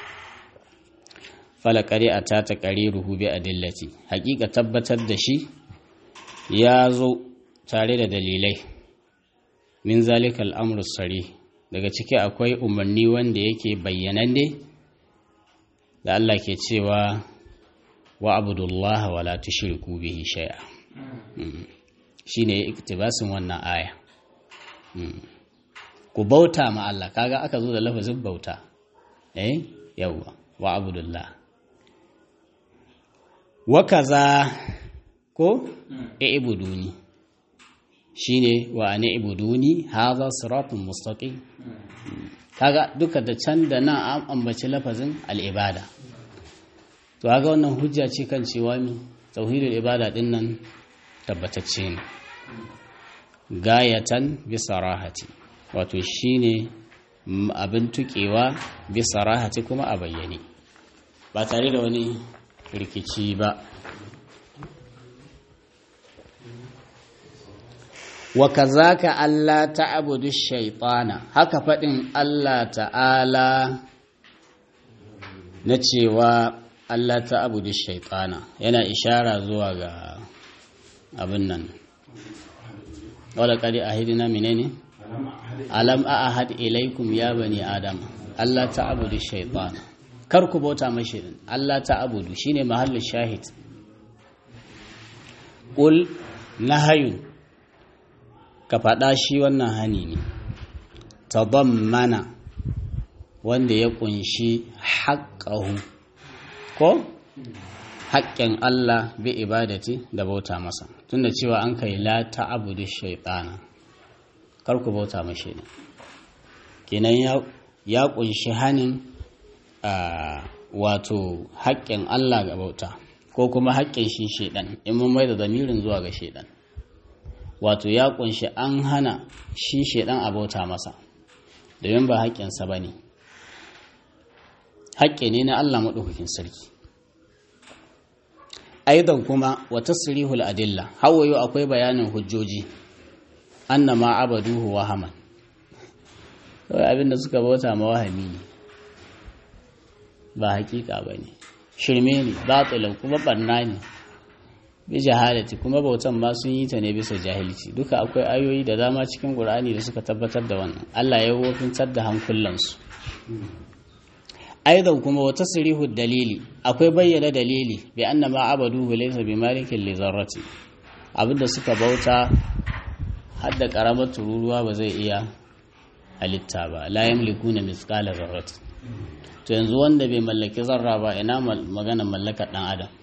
falakari a ta ta ruhu bi adillati hakika tabbatar da shi ya zo tare da dalilai min zalika al'amru sari daga ciki akwai umarni wanda yake bayyananne da Allah ke cewa wa abudullaha wa la tushriku bihi shay'a shine iktibasin wannan aya ku bauta ma Allah kaga aka zo da lafazin bauta eh yawwa wa abudullah wa kaza ko i'buduni shine wa ana ibuduni hadha siratun mustaqim kaga duka da can da nan an ambaci lafazin al'ibada to kaga wannan hujja ce kan cewa mi tauhidul ibada din nan tabbatacce ne gayatan bi sarahati wato shine abin tukewa bi sarahati kuma a bayyane ba tare da wani rikici ba wa kazaka Allah ta'budu shaytana haka fadin Allah ta'ala na cewa Allah ta'budu shaytana yana ishara zuwa ga abin nan wala qad ahidna menene alam ahad ilaikum ya bani adam Allah ta'budu shaytana kar ku bauta mashi Allah ta'budu shine mahallin shahid qul nahayun ka faɗa shi wannan hani ne tadammana wanda ya ƙunshi haƙƙahu ko haƙƙin Allah bi ibadati da bauta masa tunda cewa an kai la ta'budu shaytana kar ku bauta mashi ne kenan ya ya ƙunshi hanin wato haƙƙin Allah ga bauta ko kuma haƙƙin shi shaidan in mun mai da zamirin zuwa ga shaidan wato ya kunshi an hana shi shaidan abota masa domin ba haƙƙinsa ba ne haƙƙi ne na Allah maɗaukakin sarki aidan kuma wata sirihul adilla hawayo akwai bayanin hujjoji anna ma abaduhu wahaman kawai abinda suka bauta ma wahami ne ba haƙiƙa ba ne shirme ne batilan kuma barna ne bi jahalati kuma bautan ma sun yi ta ne bisa jahilci duka akwai ayoyi da dama cikin qur'ani da suka tabbatar da wannan Allah ya wofintar da hankulansu aidan kuma wata sirihu dalili akwai bayyana dalili bi anna ma abaduhu laysa bi malikin li zarrati abinda suka bauta har da karamar tururuwa ba zai iya halitta ba la yamlikuna mithqala zarrati to yanzu wanda bai mallaki zarra ba ina magana mallakar dan adam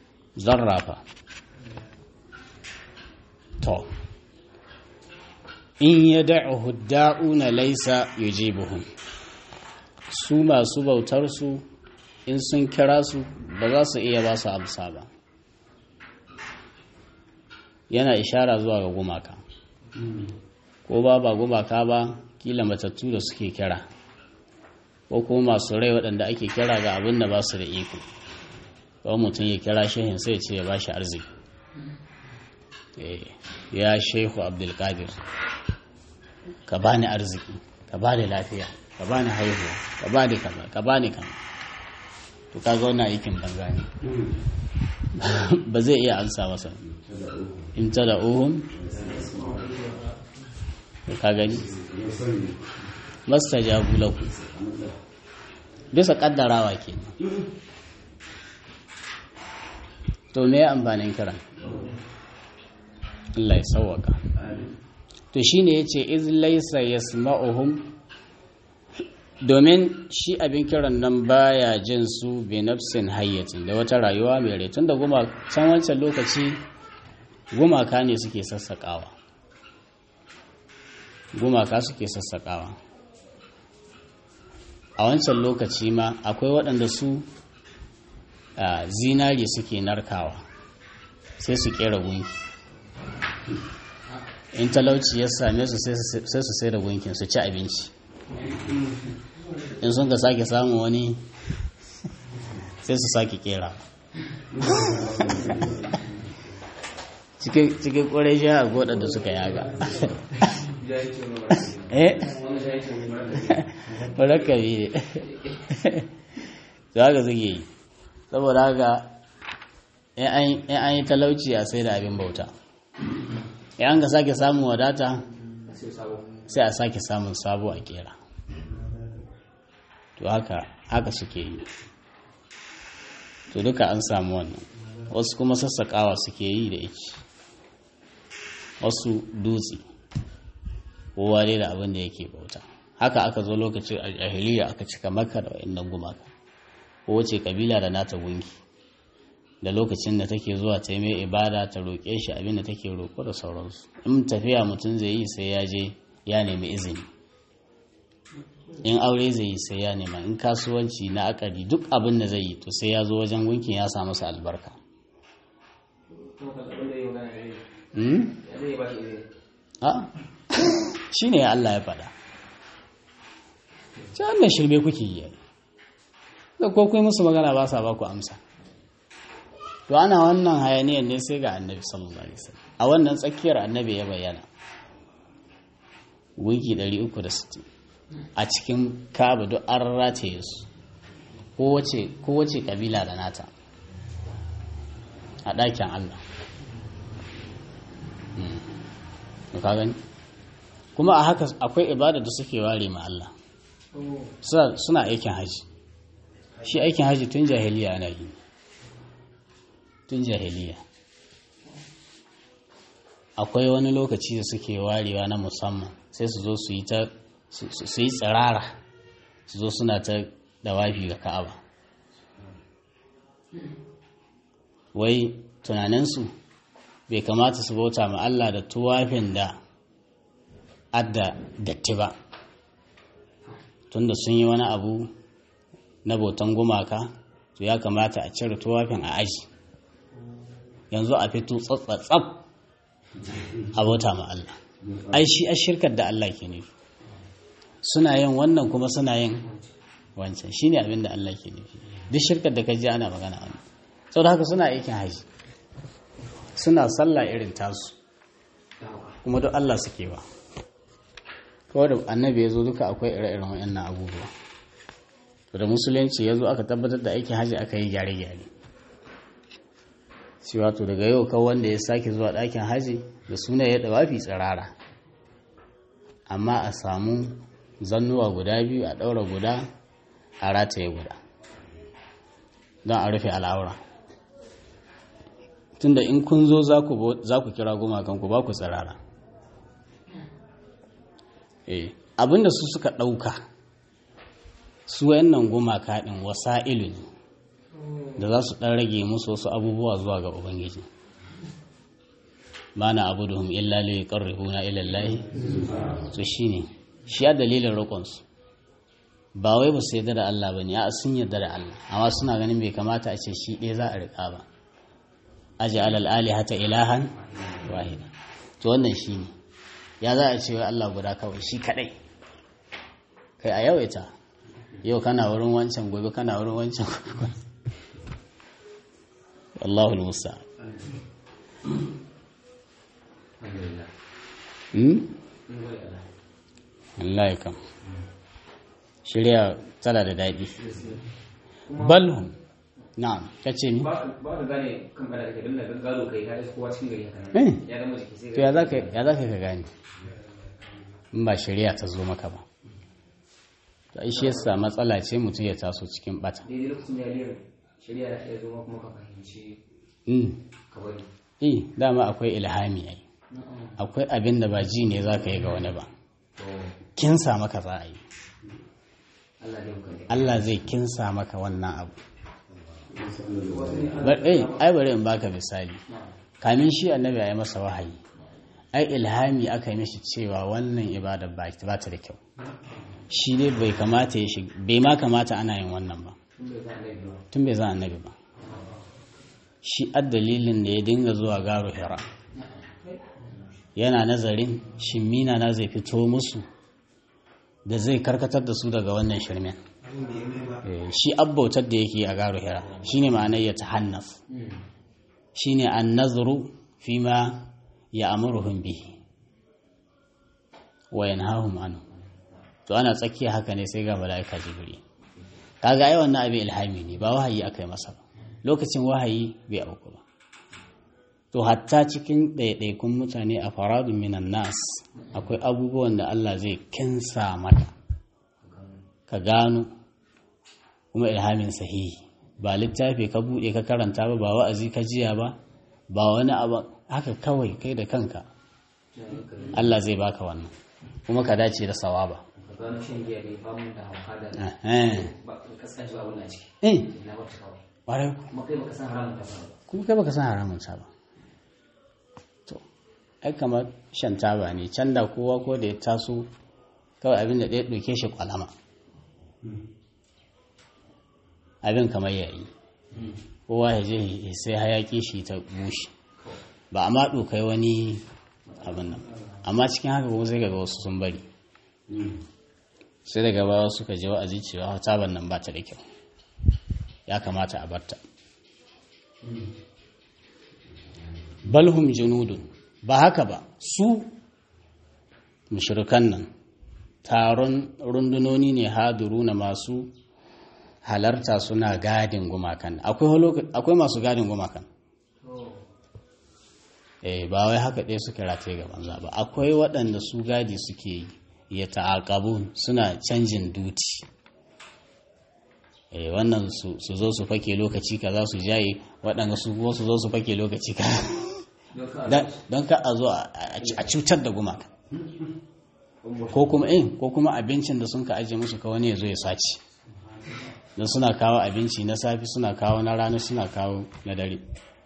zarrafa to in ya da'uhu da'una laisa yujibuhum su masu bautar su in sun kira su ba za su iya ba su amsa ba yana ishara zuwa ga gumaka ko ba ba gumaka ba kila matattu da suke kira ko kuma masu rai waɗanda ake kira ga abin da ba su da iko kawai mutum ya kira shehin sai ce ya ba shi arziki ya shehu abdulkadir ka ba ni arziki ka ba ni lafiya ka ba ni haihuwa ka ba ni kama ka ba ni kama to kaga wannan aikin banza ne ba zai iya ansa masa in ta da uhun ka gani masta jabu lahu bisa kaddarawa ke to me ya amfanin kiran Allah ya sauwaka to shine yace iz laysa yasma'uhum domin shi abin kiran nan baya jin su bi nafsin hayyatin da wata rayuwa mai rai tunda guma can wancan lokaci gumaka ne suke sassakawa gumaka suke sassakawa a wancan lokaci ma akwai waɗanda su zinari suke narkawa sai su kera gunki in talauci ya same su sai su sai da gunkin su ci abinci in sun ka sake samun wani sai su sake kera cikin kwarai shi a goda da suka yaga eh marakabi ne su haka suke yi saboda haka in an yi talauci a sai da abin bauta in an ka sake samun wadata sai a sake samun sabo a kera to haka haka suke yi to duka an samu wannan wasu kuma sassaƙawa suke yi da iki wasu dutse kowa dai da abin da yake bauta haka aka zo lokacin a jahiliya aka cika maka da wa'annan gumaka kowace kabila da nata gunki da lokacin da take zuwa ta yi mai ibada ta roƙe shi abin da take roƙo da sauransu in tafiya mutum zai yi sai ya je ya nemi izini in aure zai yi sai ya nema in kasuwanci na akari duk abin da zai yi to sai ya zo wajen gunkin ya samu masa albarka shi ne Allah ya faɗa ce wannan shirme kuke yi da ko kai musu magana ba sa ba ku amsa to ana wannan hayaniyar ne sai ga annabi sallallahu alaihi wasallam a wannan tsakiyar annabi ya bayyana wiki 360 a cikin kaba duk an rataye su kowace kabila da nata a ɗakin Allah ka gani kuma a haka akwai ibada da suke ware ma Allah suna aikin haji shi aikin haji tun jahiliya ana yi tun jahiliya akwai wani lokaci da suke warewa na musamman sai su zo su yi ta su yi tsirara su zo suna ta dawafi ga ka'aba wai tunaninsu bai kamata su bauta ma Allah da tuwafin da adda datti ba tunda sun yi wani abu na bautan gumaka to ya kamata a cire tuwafin a aji yanzu a fito tsatsatsab a bauta ma Allah ai shi a shirkar da Allah ke nufi suna yin wannan kuma suna yin wancan shi ne abin da Allah ke nufi duk shirkar da ka ji ana magana wani sau da haka suna aikin haji suna sallah irin tasu kuma duk Allah suke ba kawai da annabi ya zo duka akwai ire-iren waɗannan abubuwa da musulunci ya zo aka tabbatar da aikin haji aka yi gyare-gyare shi wato daga yau kawai wanda ya sake zuwa ɗakin haji da suna ya ɗawafi tsirara amma a samu zannuwa guda biyu a ɗaura guda a rataye guda don a rufe al'aura tunda in kun zo za ku kira gumakanku ba ku tsirara abinda su suka ɗauka su wayannan gumaka ɗin wasa'ilu ne da za su ɗan rage musu wasu abubuwa zuwa ga ubangiji ma na abuduhum illa li yuqarribuna ila Allah to shine shi ya dalilin roƙonsu ba wai ba su yarda da Allah bane a sun yarda da Allah amma suna ganin bai kamata a ce shi ɗaya za a riƙa ba aji alal alihata ilahan wahida to wannan shine ya za a ce wai Allah guda kawai shi kadai kai a yawaita yau kana wurin wancan gobe kana wurin wancan Allahul Musa alhamdulillah hmm Allah ya kam shirya tana da daɗi balhum na'am kace ni ba ba ka gane kan bada kake dan daga gado kai ka kowa cikin gari haka Eh. nan ya zama jiki sai to ya zaka ya zaka ka gane in ba shari'a ta zo maka ba to ai shi yasa matsala ce mutum ya taso cikin bata daidai lokacin ya liyar shari'a da ya zo ma kuma ka fahimci mm ka bari eh dama akwai ilhami ai akwai abin da ba ji ne zaka yi ga wani ba to kinsa maka za a yi Allah zai muka ne Allah zai kinsa maka wannan abu wasu ne Bar- eh, ai bari in baka misali kamin shi annabi ya yi masa wahayi ai ilhami aka yi mishi cewa wannan ibada ba ba ta da kyau shi ne bai kamata ya shiga bai ma kamata ana yin wannan ba tun bai zan laifi ba tun bai za annabi ba shi dalilin da ya dinga zuwa garo hira yana nazarin shimmina na zai fito musu da zai karkatar da su daga wannan shirmen Eh, shi abbautar da yake a garo hira shine ma'anar ya tahannaf shine an-nazru fima ya'muruhum bihi wa yanhahum anhu to ana tsakiya haka ne sai ga mala'ika jibril kaga ai wannan abin ilhami ne ba wahayi aka yi masa ba lokacin wahayi bai auku ba to hatta cikin ɗaiɗaikun mutane a faradun minan nas akwai abubuwan da Allah zai kinsa maka ka gano kuma ilhamin sahihi ba littafi ka buɗe ka karanta ba ba wa'azi ka jiya ba ba wani abu haka kawai kai da kanka Allah zai baka wannan kuma ka dace da sawaba ka gano shan giya bai famu da hauka da eh ba ka kasance ba wannan a ciki eh na ba ta kawai ƙwarai ku kuma kai baka san haramun ta ba kuma kai baka san haramun ta ba to ai kamar shan taba ne can da kowa ko da ya taso kawai abin da ɗaya ɗauke shi kwalama abin kamar yayi kowa ya je ya sai hayaki shi ta bushe ba a ma ɗokai wani abin nan amma cikin haka kuma sai ga wasu sun bari sai daga baya suka je wa'azi cewa taban nan ba ta da kyau ya kamata a barta balhum junudun ba haka ba su mushrikan nan taron rundunoni ne haduru na masu halarta suna gadin gumakan akwai masu gadin gumakan eh ba wai haka ɗaya suke rataye ga banza ba akwai waɗanda su gadi suke yi ya ta'aqabun suna canjin duti eh wannan su zo su fake lokaci kaza su jaye waɗanda su su zo su fake lokaci kaza don ka a zo a cutar da gumaka ko kuma in ko kuma abincin da sun ka aje musu ka wani ya zo ya sace don suna kawo abinci na safi suna kawo na rana suna kawo na dare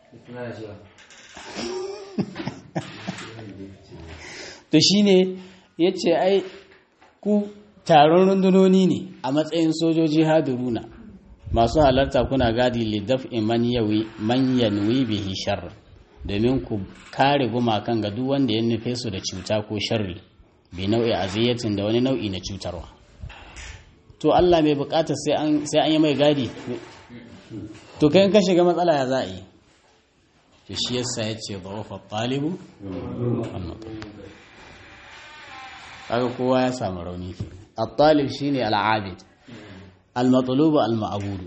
to shine ya ce ai ku taron rundunoni ne a matsayin sojoji hadiruna masu halarta kuna gadi lidaf man yanwi bihi sharri domin ku kare gumakan ga duk wanda ya nufe su da cuta ko sharri bi nau'i aziyatin da wani nau'i na cutarwa to Allah mai bukata sai an sai an yi mai gadi to kai ka shiga matsala ya za a yi to shi yasa ya ce dhawafa talibu kaga kowa ya samu rauni ke at-talib shine al-abid al-matlub al-ma'bud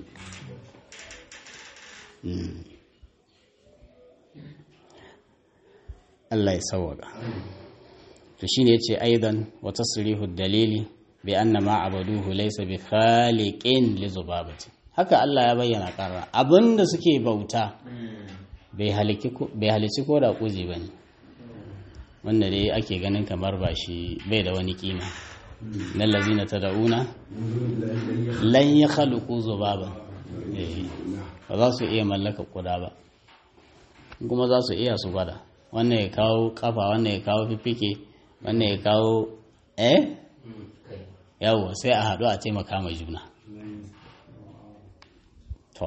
Allah ya sawaka to shine yace aidan wa tasrihu dalili bi anna ma abaduhu laysa bi khaliqin li zubabati haka Allah ya bayyana karra abinda suke bauta bai haliki bai halici ko da kuji bane wanda dai ake ganin kamar ba shi bai da wani kima na lazina tad'una lan yakhluqu zubaban ba za su iya mallaka kuda ba kuma za su iya su gwada wannan ya kawo kafa wannan ya kawo fifike wannan ya kawo eh yawo sai a haɗu a taimaka mai juna to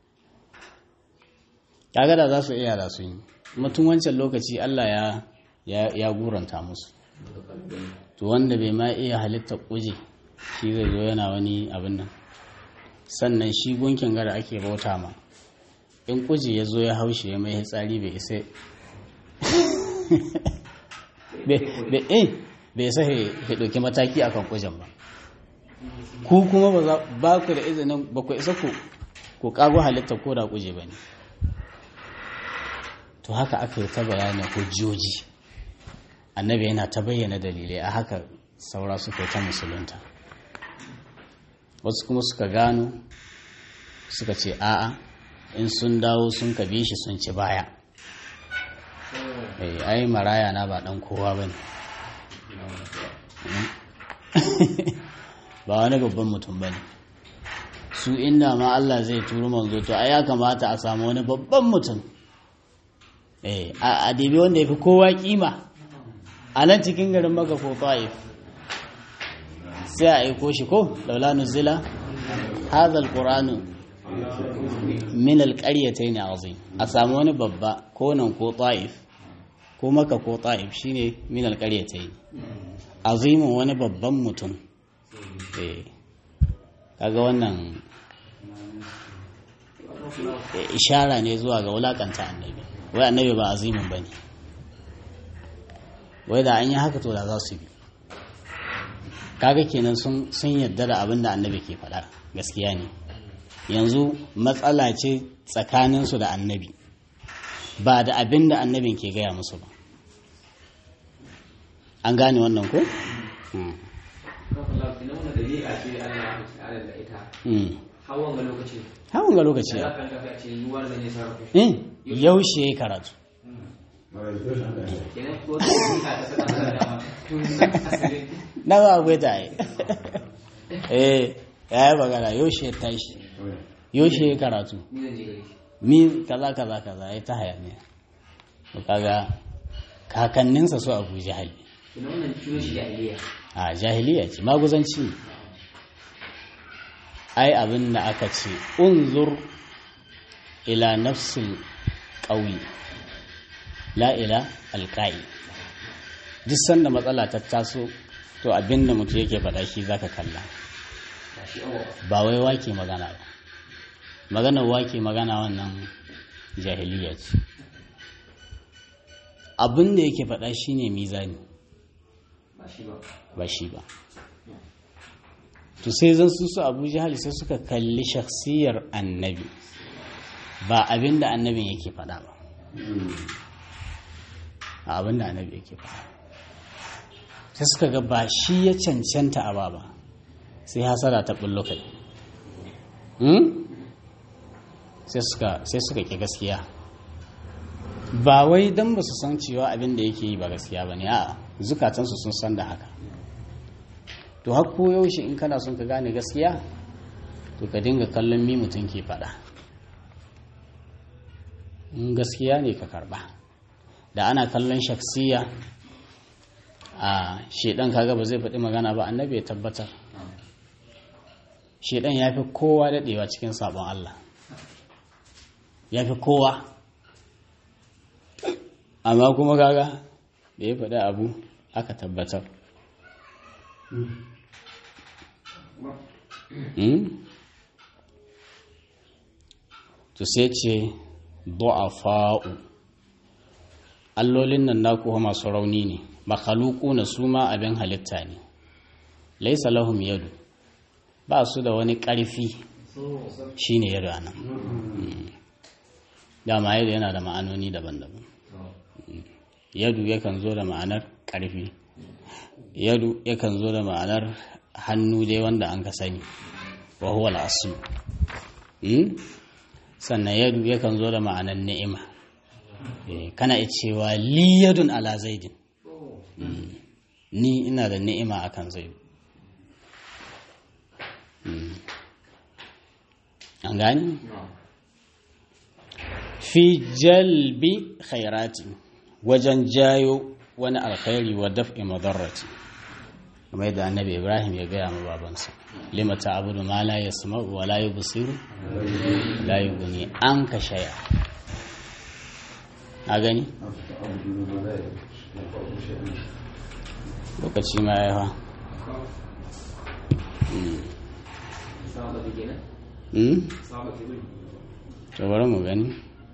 kaga da za su iya da su yi mutum wancan lokaci Allah ya ya, ya guranta musu to wanda bai ma iya halitta kuje shi zai zo yana wani abin nan sannan shi gunkin gara ake bauta ma in kuje ya zo ya haushe ya mai tsari bai isa bai isa ya ɗauki mataki akan kujen ba ku kuma ba ku da izinin ba ku isa ku ku kago halitta ko da kuje ba ne to haka aka yi ta bayanin hujjoji annabi yana ta bayyana dalilai a haka saura suka yi ta musulunta wasu kuma suka gano suka ce a'a in sun dawo sun ka bi shi sun ci baya ai maraya na ba dan kowa ba ne ba wani babban mutum ba ne su inda ma Allah zai turu manzo to ai ya kamata a samu wani babban mutum a dibi wanda ya fi kowa kima a nan cikin garin maka ko ta'if sai a aiko shi ko laula nuzila hadha alquranu min alqaryatayn azim a samu wani babba ko nan ko ta'if ko maka ko ta'if shine min alqaryatayn azimin wani babban mutum eh kaga wannan ishara ne zuwa ga wulakanta annabi wai annabi ba azimin bane wai da an yi haka to da za su bi kaga kenan sun sun yadda da abin da annabi ke faɗa gaskiya ne yanzu matsala ce tsakaninsu da annabi ba da abin da annabin ke gaya musu ba an gane wannan ko? hawan ga lokaci hawan ga lokaci da kan kafa ce yuwar da ne sarrafa eh yaushe ya karatu kenan ko ta yi ka ta saka da dama tun asalin na ba akwai ta yi eh ya yi magana yaushe ya tashi yaushe ya karatu ni zan je gari mi kaza kaza kaza ya ta hayaniya to kaga kakanninsa su abu jahali kenan wannan ciwo shi jahiliya a jahiliya ce maguzanci ne ai abin da aka ce unzur ila nafsil ƙauye la ila alƙa'i duk sanda matsala ta taso to abin da mutum yake faɗa shi zaka kalla ba shi awa ba wai wake magana ba maganar wake magana wannan jahiliya ce abin da yake faɗa shine mizani ba shi ba ba shi ba to sai zan su su abu jihali sai suka kalli shakhsiyar annabi ba abin da annabin yake faɗa ba a abin da annabi yake faɗa sai suka ga ba shi ya cancanta a ba ba sai hasara ta bullo kai Hmm? sai suka sai suka ki gaskiya ba wai don ba su san cewa abin da yake yi ba gaskiya ba ne a zukatansu sun san da haka to har ko yaushe in kana son ka gane gaskiya to ka dinga kallon mi mutum ke faɗa in gaskiya ne ka karba da ana kallon shaksiya a shedan kaga ba zai faɗi magana ba annabi ya tabbatar shedan ya fi kowa daɗewa cikin sabon Allah ya fi kowa amma kuma kaga da ya faɗi abu aka tabbatar Hmm? to sai ce du'afa'u allolin nan naku fa masu rauni ne makhaluku na su ma abin halitta ne laisa lahum yadu ba su da wani ƙarfi shine yadu anan Hmm. dama yadu yana da ma'anoni daban-daban yadu yakan zo da ma'anar ƙarfi yadu yakan zo da ma'anar hannu dai wanda an ka sani wa huwa al-asl hmm? sannan yadu yakan zo da ma'anar ni'ima Eh, kana iya cewa li yadun ala zaidin Hmm. ni ina da ni'ima akan zaidu Hmm. an gani fi jalbi khairati wajen jayo wani alkhairi wa daf'i madarrati kamar yadda annabi ibrahim ya gaya ma babansa lima ta'budu ma la yasma'u wa la yubsiru la yughni an ka shaya a gani lokaci ma ya yawa Sama ba kenan? Hmm? Sama ba kenan? to bari mu gani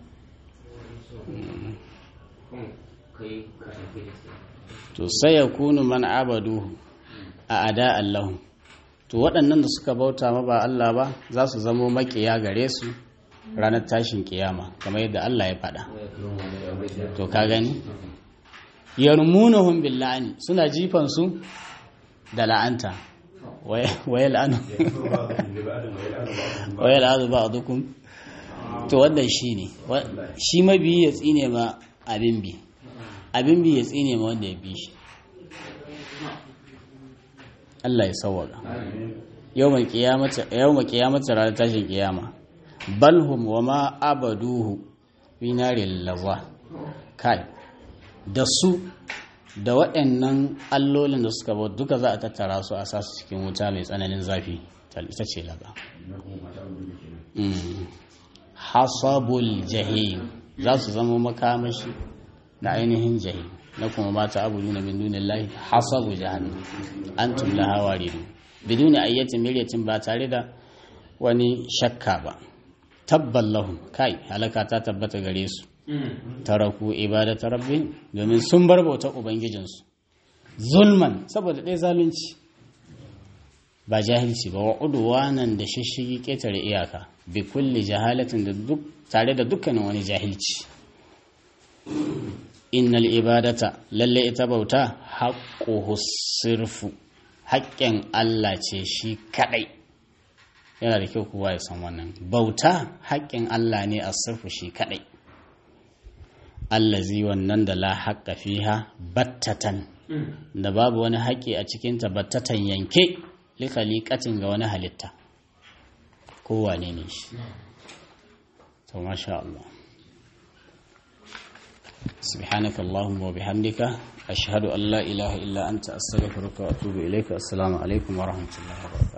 Kun kai ka tafi da su. to sai ya kunu man abadu a ada allahu to waɗannan da suka bauta ma ba Allah ba za su zamo makiya gare su ranar tashin kiyama kamar yadda Allah ya faɗa to ka gani yarmunahum billani suna jifan su da la'anta waya la'anu waya la'anu ba'dukum to wannan shine wa- shi mabiyi ya tsine ma abin bi abin bi ya tsine ma wanda ya bi shi Allah ya sawwaka yawmal qiyamati yawmal qiyamati ranar tashin kiyama balhum wa ma abaduhu fi naril laza kai da su da waɗannan allolin da suka bauta duka za a tattara su a sasu cikin wuta mai tsananin zafi tal- ita ce laza Mm. hasabul jahim za su zama makamashi da ainihin jahim na kuma mata abu nuna min dunin lahi hasabu jahannam antum laha waridun biduni ayyatin miryatin ba tare da wani shakka ba tabban lahum kai halaka ta tabbata gare su taraku ibadata rabbi domin sun bar bauta ubangijinsu zulman saboda ɗaya zalunci ba jahilci ba wa udwanan da shishigi ƙetare iyaka bi kulli jahalatin da duk tare da dukkanin wani jahilci innal ibadata lalle ita bauta haqquhu sirfu haƙƙin Allah ce shi kadai yana da kyau kowa ya san wannan bauta haƙƙin Allah ne a sirfu shi kadai allazi wannan da la haƙƙa fiha battatan da babu wani haƙƙi a cikinta battatan yanke likalikatin ga wani halitta kowane ne shi to masha Allah سبحانك اللهم وبحمدك أشهد أن لا إله إلا أنت أستغفرك وأتوب إليك السلام عليكم ورحمة الله وبركاته